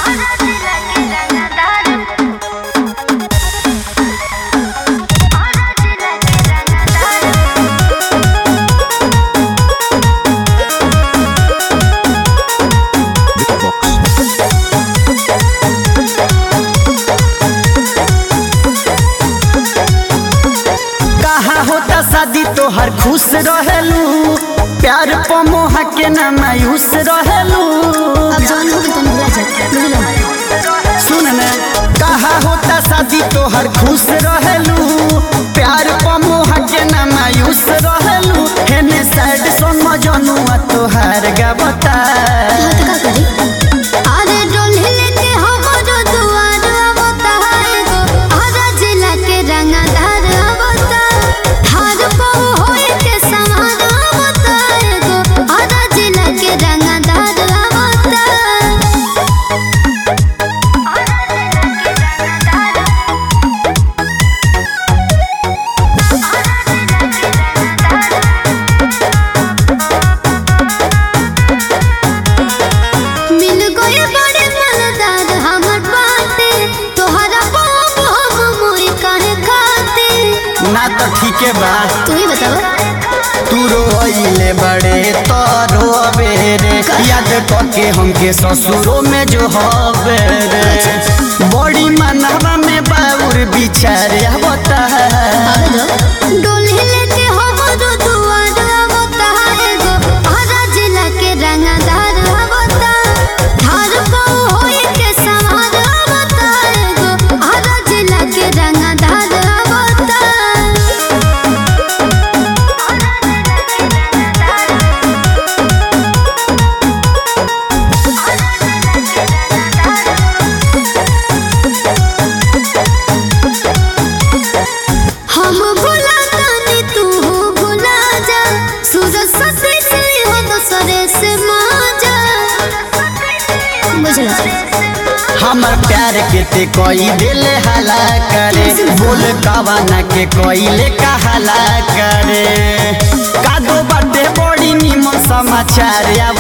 कहा होता शादी तोहर खुश रहेलू प्यार पमोहा के ना मायूस रहेलू अब जवन हो गइल तनी भुला जा बुझलो सुन न कहा होता शादी तोहर खुश रहेलू प्यार पमोहा के ना मायूस रहेलू हेने साइड सुन मजनुआ तोहार गावता हाँ तो का करी अरे डोले लेके हमरो दुआर आवता है गो हरा जिला के रंगदार आवता थार पाऊ होए के समान आवता है गो हरा जिला के रंगदार आवता मिल गए बड़े मलदार हमर बाटे तोहरा बाप हम मोरी काहे खाते ना तो ठीके बा तू ही बताओ तू रोइले बड़े तो रोबेरे याद करके हमके ससुरो में जो हवे रे बड़ी मनवा में बाउर बिचारे आवता पागल डोले लेके हमरो दुआर आवता है गो हरा जिला के रंगदार आवता धार पाऊ होए के सवार आवता है गो हरा जिला के रंगदार आवता हम भुला तानी तू भुला जा सूरज ससे से हो दूसरे से माजा बुझला हमर प्यार के ते कोई दिल हला करे बोल कवाना के कोई ले कहाला करे कादो बाटे बड़ी निमन समाचार